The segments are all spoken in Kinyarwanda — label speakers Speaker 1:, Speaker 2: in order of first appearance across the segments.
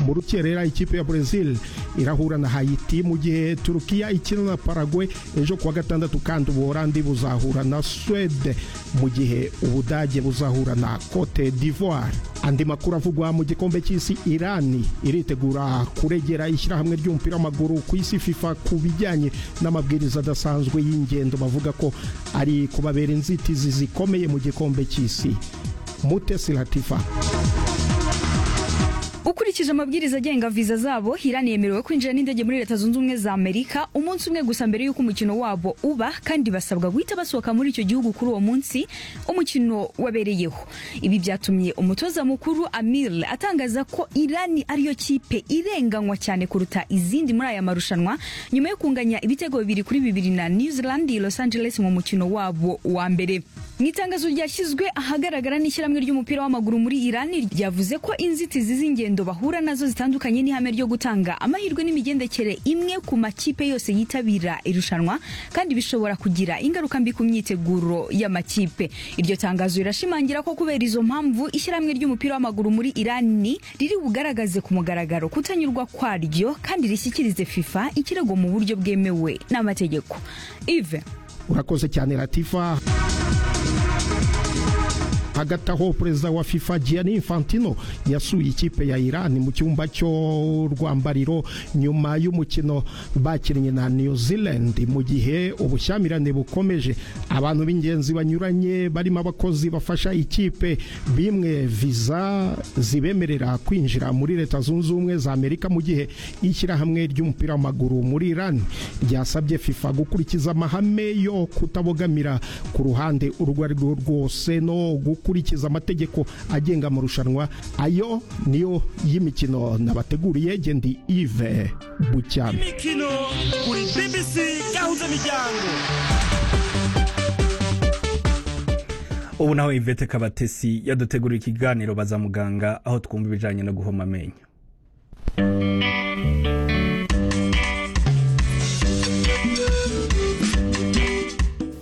Speaker 1: Muruki rero ikipe ya Brazil irahura na Haiti mu gihe Turukiya ikina na Paraguay ejo kuwa gatandatu kandi ubuholandi buzahura na Swede mu gihe ubudage buzahura na Cote d'Ivoire andi makuru avugwa mu gikombe cy'isi Irani iritegura kuregera ishyirahamwe ry'umupira w'amaguru ku isi FIFA ku bijyanye n'amabwiriza adasanzwe y'ingendo bavuga ko ari kubabera inzitizi zikomeye mu gikombe cy'isi Mutesi Latifa
Speaker 2: ukurikije amabwiriza agenga viza zabo Irani yemerewe kwinjira n'indege muri leta zunze ubumwe za Amerika umunsi umwe gusa mbere y'uko umukino wabo uba kandi basabwa guhita basohoka muri icyo gihugu kuri uwo munsi umukino wabereyeho ibi byatumye umutoza mukuru Amir atangaza ko Irani ariyo kipe irenganywa cyane kuruta izindi muri aya marushanwa nyuma yo kunganya ibitego bibiri kuri bibiri na New Zealand Los Angeles mu mukino wabo wa mbere mu itangazo ryashyizwe ahagaragara n'ishyirahamwe ry'umupira w'amaguru muri Irani ryavuze ko inzitizi z'ingendo bahura nazo zitandukanye n'ihame ryo gutanga amahirwe n'imigendekere imwe ku makipe yose yitabira irushanwa kandi bishobora kugira ingaruka mbi ku myiteguro y'amakipe iryo tangazo rirashimangira ko kubera izo mpamvu ishyirahamwe ry'umupira w'amaguru muri Irani riri bugaragaze ku mugaragaro kutanyurwa kwaryo kandi rishyikirize FIFA ikirego mu buryo bwemewe n'amategeko Yves
Speaker 1: urakoze cyane Latifa hagati aho perezida wa FIFA Gianni Infantino yasuye ikipe ya Iran mu cyumba cyo rwambariro nyuma y'umukino bakinnye na New Zealand mu gihe ubushyamirane bukomeje abantu b'ingenzi banyuranye barimo abakozi bafasha ikipe bimwe viza zibemerera kwinjira muri leta zunze ubumwe za Amerika mu gihe ishyirahamwe ry'umupira w'amaguru muri Iran ryasabye FIFA gukurikiza amahame yo kutabogamira ku ruhande urwo arirwo rwose no gukurikiza amategeko agenga amarushanwa ayo niyo y'imikino nabateguriye gendi ive bucyane
Speaker 3: imikino kuri bbc gahunda miryango
Speaker 4: ubu naho ivete kabatesi yadutegurira ikiganiro baza muganga aho twumva ibijyanye no guhoma amenyo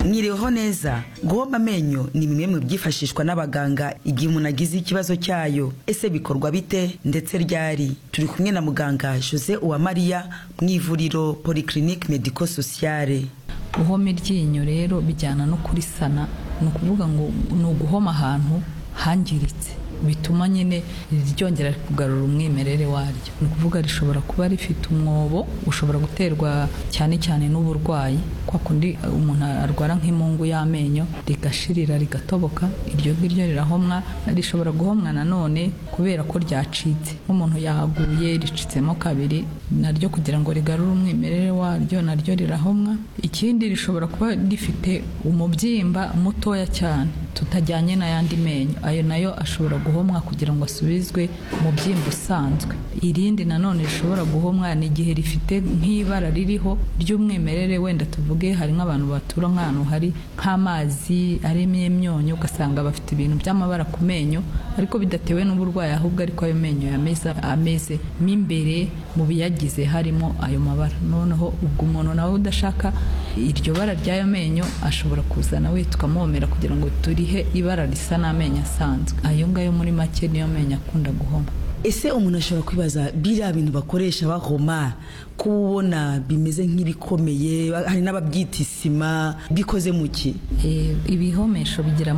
Speaker 5: mwiriweho neza guhoma amenyo ni bimwe mu byifashishwa n'abaganga igihe umuntu agize ikibazo cyayo ese bikorwa bite ndetse ryari turi kumwe na muganga jose uwamariya mu ivuriro polyclinique medico sociale
Speaker 6: guhoma iryinyo rero bijyana no kurisana ni ukuvuga ngo ni uguhoma ahantu hangiritse bituma nyine ryongera kugarura umwimerere waryo ni ukuvuga rishobora kuba rifite umwobo ushobora guterwa cyane cyane n'uburwayi kwa kundi umuntu arwara nk'imungu y'amenyo rigashirira rigatoboka iryo ngiryo rirahomwa rishobora guhomwa nanone kubera ko ryacitse nk'umuntu yaguye ricitsemo kabiri naryo kugira ngo rigarure umwimerere waryo naryo rirahomwa ikindi rishobora kuba rifite umubyimba mutoya cyane tutajyanye n'ayandi menyo ayo nayo ashobora guhomwa kugira ngo asubizwe mu byimba usanzwe irindi nanone rishobora guhomwa ni igihe rifite nk'ibara ririho ry'umwimerere wenda tuvuge hari nk'abantu batura nk'ahantu hari nk'amazi arimo imyonyo ugasanga bafite ibintu by'amabara ku menyo ariko bidatewe n'uburwayi ahubwo ariko ayo menyo yameze ameze mo imbere mu biyagize harimo ayo mabara noneho ubwo umuntu nawe udashaka iryo bara ry'ayo menyo ashobora kuzana we tukamwomera kugira ngo turihe ibara risa n'amenyo asanzwe ayo ngayo muri make niyo menyo akunda guhoma
Speaker 5: ese umuntu ashobora kwibaza biriya bintu bakoresha bahoma ko ubona bimeze nk'ibikomeye hari n'ababyita isima bikoze mu ki
Speaker 6: ibihomesho bigira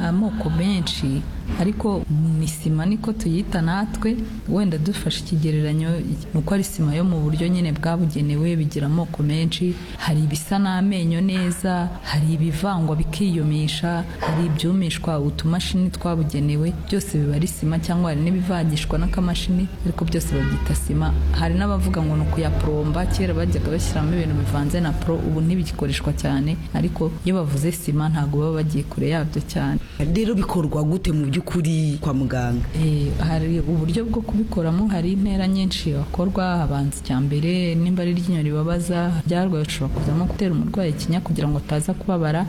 Speaker 6: amoko menshi ariko isima niko tuyita natwe wenda dufashe ikigereranyo ni uko ari isima yo mu buryo nyine bwabugenewe bigira amoko menshi hari ibisa n'amenyo neza hari ibivangwa bikiyumisha hari ibyumishwa utumashini twabugenewe byose biba ari sima cyangwa hari n'ibivangishwa n'akamashini ariko byose babyita sima hari n'abavuga ngo ni ukuyapuro poromba kera bajyaga bashyiramo ibintu bivanze na pro ubu ntibigikoreshwa cyane ariko iyo bavuze sima ntabwo baba bagiye kure yabyo cyane
Speaker 5: rero bikorwa gute mu by'ukuri kwa muganga
Speaker 6: hari uburyo bwo kubikoramo hari intera nyinshi bakorwa habanza icya mbere nimba ari iryinyo ribabaza ryarwaye ushobora kuzamo gutera umurwayi ikinya kugira ngo ataza kubabara